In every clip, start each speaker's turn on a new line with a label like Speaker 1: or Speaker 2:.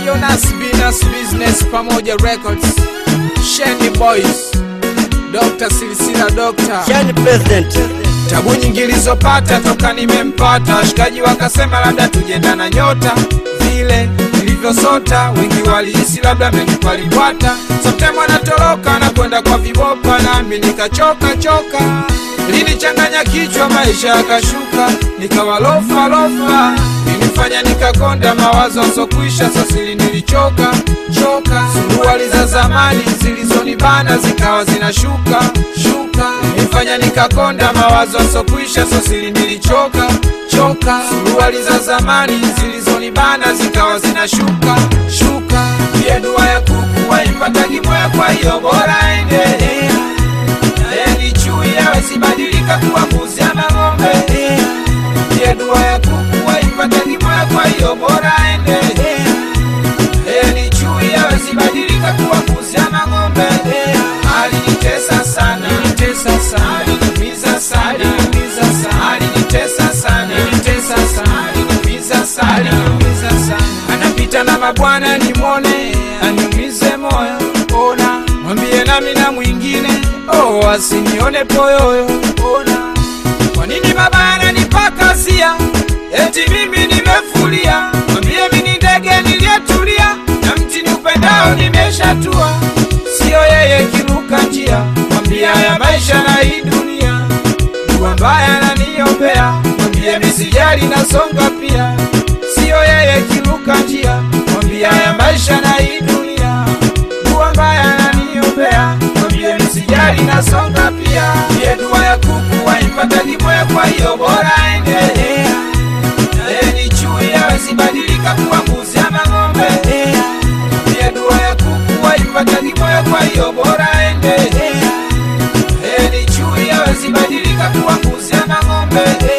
Speaker 1: Eyo Nas Binas Business pamoja Records Sheni Boys Dr. Silisila Dr.
Speaker 2: Shani President.
Speaker 1: Tabu nyingi nilizopata toka nimempata, washikaji wakasema labda tujenda na nyota vile nilivyosota, wengi walihisi labda menipalipwata. Sometime anatoroka na kwenda kwa vibopa, nami nikachoka choka, linichanganya kichwa, maisha yakashuka, nikawa lofa lofa, ilinifanya nikakonda mawazo sokwisha, sasili nilichoka choka, suruali za zamani zilizonibana zikawa zinashuka shuka, ilinifanya nikakonda mawazo sokwisha, sosili nilichoka choka, suruali za zamani zilizonibana zikawa zinashuka shuka, pia dua ya kuku waipatagi moya, kwa hiyo bora endelea naye ni chui awezibadilika kuwa mbuzi ama ng'ombe pia dua ya kuku waipatagi moya, kwa hiyo bora endelea naye ni chui awezibadilika kuwa mbuzi ama ng'ombe alinitesa sana alinitesa sana aliniumiza sana aliniumiza sana alinitesa sana alinitesa sana aliniumiza sana aliniumiza sana anapita na mabwana nimwone aniumize moyo ona mwambie nami na mwingine oh asinione poyoyo ona kwa nini baba ananipaka sia eti mimi nimefulia mwambie mimi ndege niliyetulia na mti ni upendao nimeshatua siyo yeye kiruka njia mwambie haya maisha na hii dunia dua mbaya naniombea mwambie misijali nasonga pia siyo yeye kiruka njia mwambie haya maisha na hii dunia dua mbaya naniombea mwambie misijali nasonga pia iye dua ya kuku waipatagi moya kwa hiyo bora endelea naye ni chui awezibadilika kuwa mbuzi ama ng'ombe pia dua ya kuku waipatagi moya kwa hiyo bora endelea naye ni chui awezibadilika kuwa mbuzi ama ng'ombe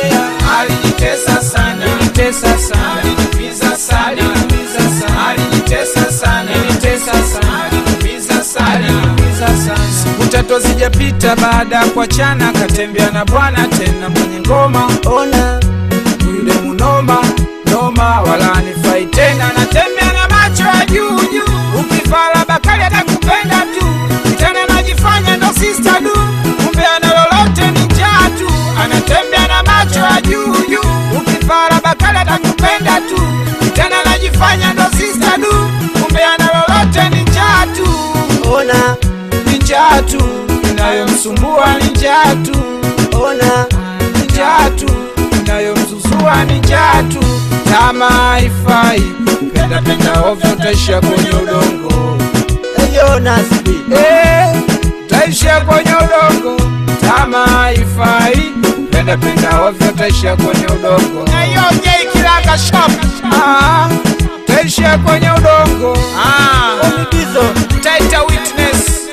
Speaker 1: alinitesa sana alinitesa sana aliniumiza sana aliniumiza sana alinitesa sana alinitesa sana aliniumiza sana aliniumiza sana siku tatu zijapita baada ya kuachana akatembea na bwana tena mwenye ngoma
Speaker 2: Ona.
Speaker 1: yule munoma noma wala anifai tena natembea na macho ya juu juu ukifala bakali atakupenda tu tena najifanya ndo sister du kumbe ana lolote ni njaa tu anatembea na macho ya juu juu ukifala bakali atakupenda tu tena najifanya ndo sister du kumbe ana lolote ni njaa tu
Speaker 2: Ona.
Speaker 1: ni njaa tu inayomsumbua ni njaa tu
Speaker 2: Ona.
Speaker 1: ni njaa tu inayomzuzua ni njaa tu kama haifai penda penda ovyo utaishia kwenye udongo
Speaker 2: Eyo Nas B.
Speaker 1: Eh, utaishia kwenye udongo kama haifai penda penda ovyo utaishia kwenye udongo kilanga shop ah, utaishia kwenye udongo ah,
Speaker 2: Omigizo.
Speaker 1: Taita Witness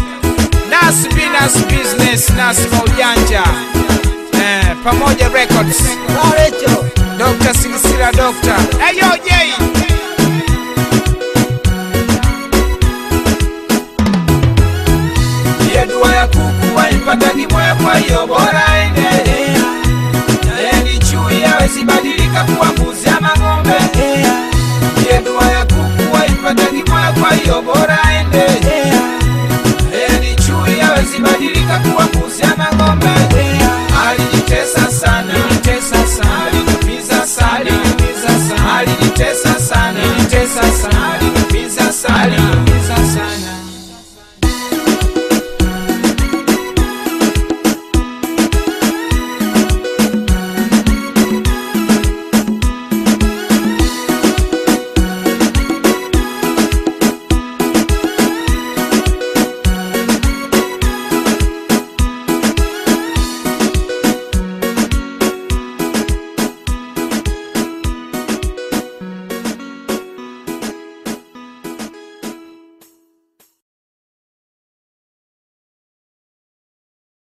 Speaker 1: Nas Binas Business Nas Maujanja eh, pamoja Records
Speaker 2: Rarecho.
Speaker 1: Dr. Silisila Doctor Ayo J